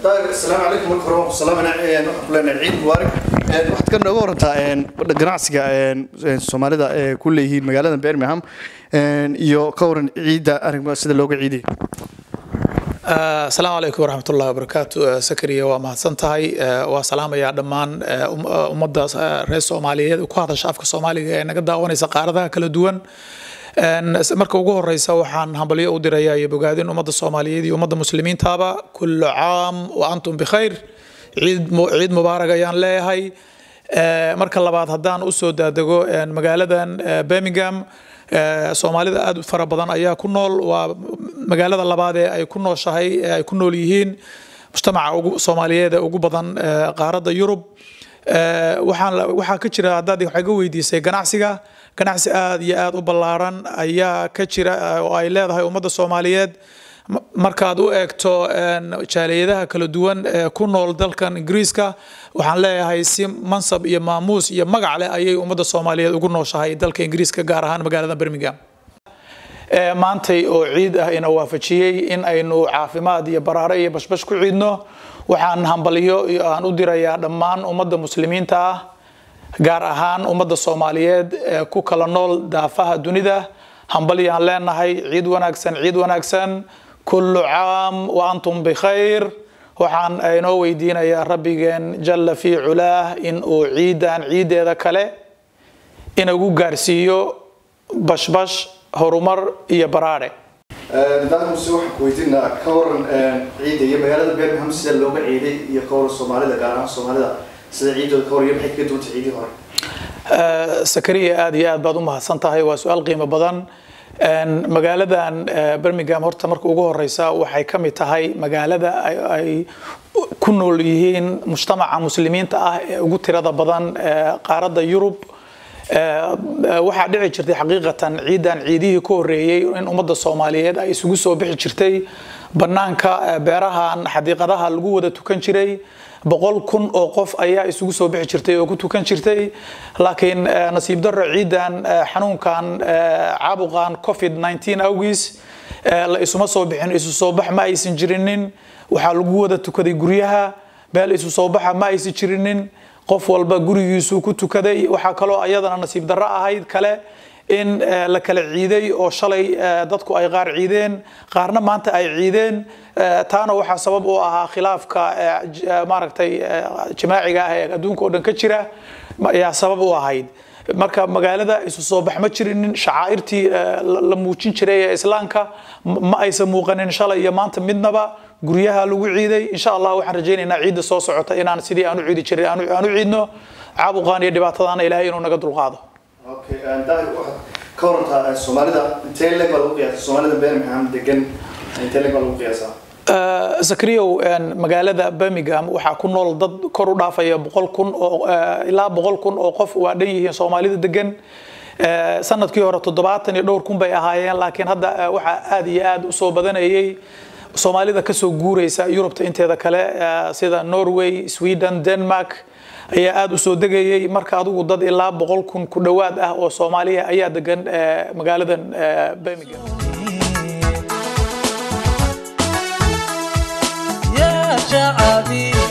asalaamu calaykum marka hore waan ku salaamayna waxaan ku leenahay ciid mubaarak waxaad ka nooga warantaa ganacsiga soomaalida ee ku leeyihiin magaalada birmingham iyo ka waran ciidda arrinka sida looga ciiday asalaamu calaykum waraxmat ullahi wabarakaatu sakariya waa mahadsan tahay waa salaamayaa dhammaan ummadda reer soomaaliyeed ku hadasha afka soomaaliga ee naga daawanaysa qaaradaha kala duwan marka ugu horeysa waxaan hambalyo u dirayaa iyo bogaadin ummadda soomaaliyeed iyo ummadda muslimiintaaba kullu caam wa antum bikhayr ciid mubaarak ayaan leeyahay marka labaad haddaan usoo daadego magaaladan birmingham soomaalida aad fara badan ayaa ku nool waa magaalada labaad ee ay ku nooshahay ee ay ku nool yihiin mujtamaca soomaaliyeed ee ugu badan qaaradda yurub waxaan waxaa ka jira haddaad waxay ga weydiisay ganacsiga ganacsi aad iyo aad u ballaaran ayaa ka jira oo ay leedahay ummadda soomaaliyeed markaad u eegto jaaliyadaha kala duwan ee ku nool dalkan ingiriiska waxaan leeyahay si mansab iyo maamuus iyo magac leh ayay ummadda soomaaliyeed ugu nooshahay dalka ingiriiska gaar ahaan magaalada birmingham maantay oo ciid ah ina waafajiyey in aynu caafimaad iyo baraare iyo bashbash ku ciidno waxaan hambalyo aan u dirayaa dhammaan ummadda muslimiinta ah gaar ahaan ummadda soomaaliyeed ee ku kala nool daafaha dunida hambalyaan leenahay ciid wanaagsan ciid wanaagsan kullu caam wa antum bikhayr waxaan inoo weydiinayaa rabbigeen jalla fii culaah in uu ciidan ciideeda kale inagu gaarsiiyo bashbash horumar iyo baraare daamuse waxaan ku weydiinaa ka waran ciidda iyo magaalada birmingham sida looga ciiday iyo ka waran soomaalida gaar ahaan soomaalida sida ciidooda ka waran iyo maxay kaga duwantay ciidii hore sakariya aad iyo aad baad u mahadsan tahay waa su-aal qiimo badan magaaladan birmingham horta marka ugu horeysa waxay ka mid tahay magaalada ay ku nool yihiin mujtamaca muslimiinta ah ee ugu tirada badan qaaradda yurub waxaa dhici jirtay xaqiiqatan ciidan ciidihii ka horeeyey in ummadda soomaaliyeed ay isugu soo bixi jirtay banaanka beerahan xadiiqadaha lagu wada tukan jiray boqol kun oo qof ayaa isugu soo bixi jirtay oo ku tukan jirtay laakiin nasiib darro ciidan xanuunkan caabuqan covid 19 awgiis la isuma soo bixin isu soo bax ma aysan jirinin waxaa lagu wada tukaday guryaha meel isu soo baxa ma aysan jirinin qof walba gurigiisuu ku tukaday waxaa kaloo ayadana nasiib darro ahayd kale in la kala ciiday oo shalay dadku ay qaar ciideen qaarna maanta ay ciideen taana waxaa sabab u ahaa khilaafka maaragtay jamaaciga ah ee adduunka oo dhan ka jira ayaa sabab u ahayd marka magaalada isu soo bax ma jirinin shacaa'irtii la muujin jiray ee islaamka ma aysan muuqanin shalay iyo maanta midnaba guryaha lagu ciiday insha allah waxaan rajaynaynaa ciidda soo socota inaan sidii aan u ciidi jiray aan u ciidno caabuqaan iyo dhibaatadaana ilaahay inuu naga dulqaado okay daahir waxaad ka warantaa soomaalida intee leeg baa lagu qiyaasa soomaalida birmingham degan intee leeg baa lagu qiyaasaa zakriyow magaalada birmingham waxaa ku nool dad kor u dhaafaya boqol kun oo ilaa boqol kun oo qof waa dhan yihiin soomaalida degan sanadkii hore toddobaatan iyo dhowr kun bay ahaayeen laakiin hadda waxaa aad iyo aad usoo badanayay soomaalida kasoo guureysa yurubta inteeda kale sida norway sweden denmark ayaa aada u soo degayay marka adigu dad ilaa boqol kun ku dhowaad ah oo soomaaliya ayaa degan magaaladan birmingham يا شعبي